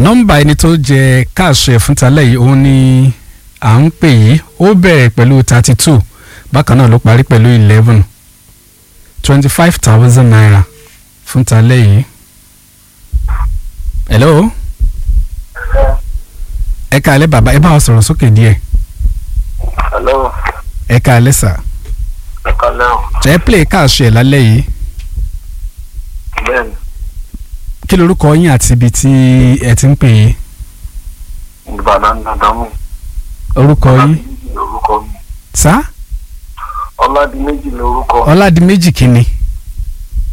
nọ́mbà ẹni tó jẹ káàṣì ẹ̀ fún talẹ́ yìí òun ni à ń pè yìí ó bẹ̀rẹ̀ pẹ̀lú thirty two bákan náà ló parí pẹ̀lú eleven twenty five thousand naira fún talẹ́ yìí. hello ẹ káalẹ́ bàbá ẹ bá wa sọ̀rọ̀ sókè díẹ̀ hello ẹ káalẹ́ sà ẹ kálẹ́ o ẹ play káàṣì ẹ̀ lálẹ́ yìí bẹ́ẹ̀ni kí lorúkọ yín àti ibi tí ẹ ti ń pè é ìbàdàn dandamu orúkọ yín lórúkọ mi sá ọládìméjì lórúkọ ọládìméjì kínni